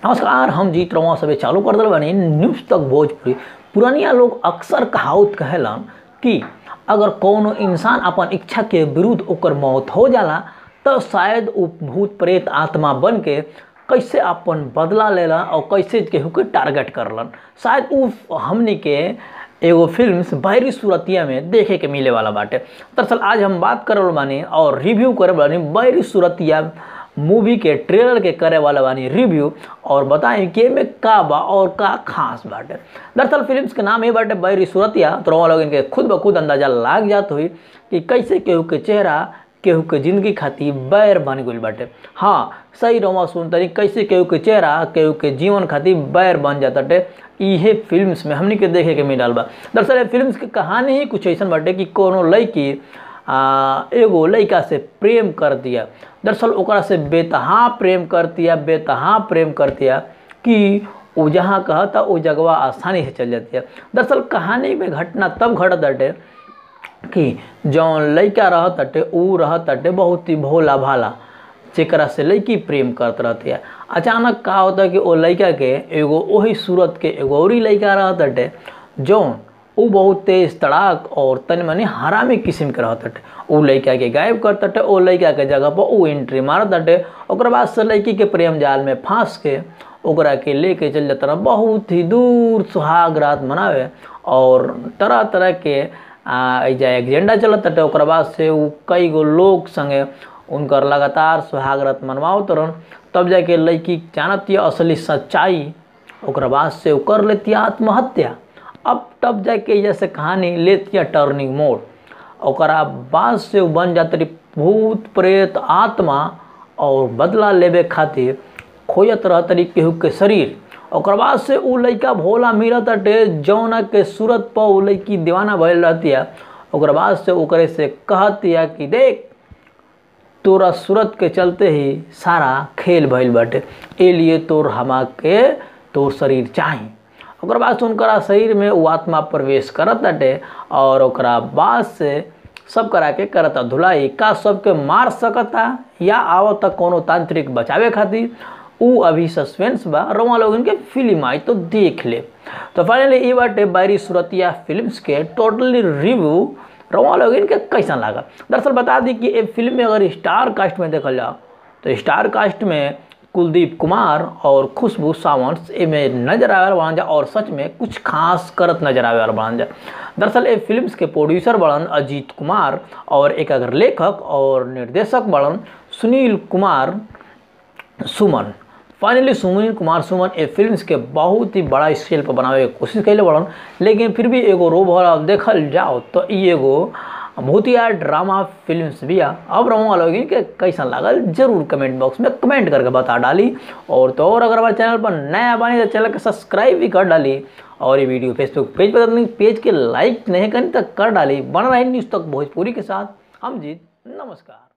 नमस्कार हम जीत रवा सबे चालू कर दिल बानी न्यूज़ तक भोजपुरी पुरानिया लोग अक्सर कहावत कहेलन कि अगर कौनो इंसान अपन इच्छा के विरुद्ध ओकर मौत हो जाला तो शायद उ भूत प्रेत आत्मा बन के कैसे अपन बदला लेला और कैसे केहू के टारगेट करलन शायद उ हमनी के एगो फिल्म बाहरी सूरतिया में देखे के मिले वाला बाटे दरअसल आज हम बात करल बानी और रिव्यू करे बानी बाहरी सूरतिया मूवी के ट्रेलर के करे वाला बानी रिव्यू और बताएं कि एमे का बा और का खास बाटे दरअसल फिल्म्स के नाम ये बाटे बैरी सूरतिया तो रवा लोगन के खुद ब खुद अंदाजा लाग जात हुई कि कैसे केहू के चेहरा केहू के जिंदगी खातिर बैर बन गई बाटे हाँ सही रोमा सुनतरी कैसे केहू के चेहरा केहू के जीवन खातिर बैर बन जाताटे इहे फिल्म्स में हमनी के देखे के मिलल बा दरअसल ये फिल्म्स के कहानी ही कुछ ऐसा बाटे कि कोनो लड़की आ, एगो लड़का से प्रेम कर दिया दरअसल ओकरा से बेतहा प्रेम कर दिया बेतहा प्रेम कर दिया कि वो जहाँ कहता वो जगवा आसानी से चल जाती है दरअसल कहानी में घटना तब घटत अटे कि जौन लड़का रहत अटे ऊ रहत अटे बहुत ही भोला भाला जेकरा से लड़की प्रेम करत रहती है अचानक का होता कि वो लड़का के एगो वही सूरत के एगो और लड़का रहत अटे जौन उ बहुत तेज तड़ाक और तनि मनि हरामी किस्म के रहत अटे उ लड़का के गायब करत अटे ओ लड़का के जगह पर उ एंट्री मारत अटे ओकर बाद से लड़की के प्रेम जाल में फांस के ओकरा के लेके चल जाता रहा बहुत ही दूर सुहाग रात मनावे और तरह तरह के एजा एजेंडा चलत अटे ओकर बाद से उ कई गो लोग संगे उनकर लगातार सुहाग रात मनवावत रहन तब जाके लड़की जानत असली सच्चाई ओकर बाद से उ कर लेती आत्महत्या अब तब जाके जैसे कहानी लेती टर्निंग मोड ओकरा बाद से उ बन जात रही भूत प्रेत आत्मा और बदला लेबे खातिर खोजत रहत रही केहू के शरीर ओकर बाद से उ लड़का भोला मिलत अटे जौना के सूरत पर उ लड़की दीवाना भइल रहतिया ओकर बाद से ओकरे से कहतिया कि देख तोरा सूरत के चलते ही सारा खेल भइल बाटे ए लिए तोर हमा के तोर शरीर चाही ओकर बाद से उनकरा शरीर में वो आत्मा प्रवेश करत बाटे और ओकरा बाद से सब करा के करता धुलाई का सबके मार सकता या आवता कोनो तांत्रिक बचावे खातिर उ अभी सस्पेंस बा रवा लोगन के फिल्म आई तो देख ले तो फाइनली ये बाटे बारी सूरतिया फिल्म्स के टोटली रिव्यू रवा लोगन के कैसा लगा दरअसल बता दी कि ये फिल्म में अगर स्टार कास्ट में देखल जाओ तो स्टार कास्ट में कुलदीप कुमार और खुशबू सावंत एमे नजर आवे वाला और सच में कुछ खास करत नजर आवे वाला दरअसल ये फिल्म्स के प्रोड्यूसर बड़न अजीत कुमार और एक अगर लेखक और निर्देशक बड़न Sunil Kumar Suman finally Sunil Kumar Suman A films के बहुत ही बड़ा स्केल पर बनावे के कोशिश कैले बड़न लेकिन फिर भी एगो रोब देखल जाओ तो ई एगो भूतिया ड्रामा फिल्म्स भी आ अब रहूँगा लोग के कैसा लागल जरूर कमेंट बॉक्स में कमेंट करके बता डाली और तो और अगर हमारे चैनल पर नया बनी तो चैनल के सब्सक्राइब भी कर डाली और ये वीडियो फेसबुक पेज पर पेज के लाइक नहीं करें तो कर डाली बन रही न्यूज़ तक भोजपुरी के साथ हम जीत नमस्कार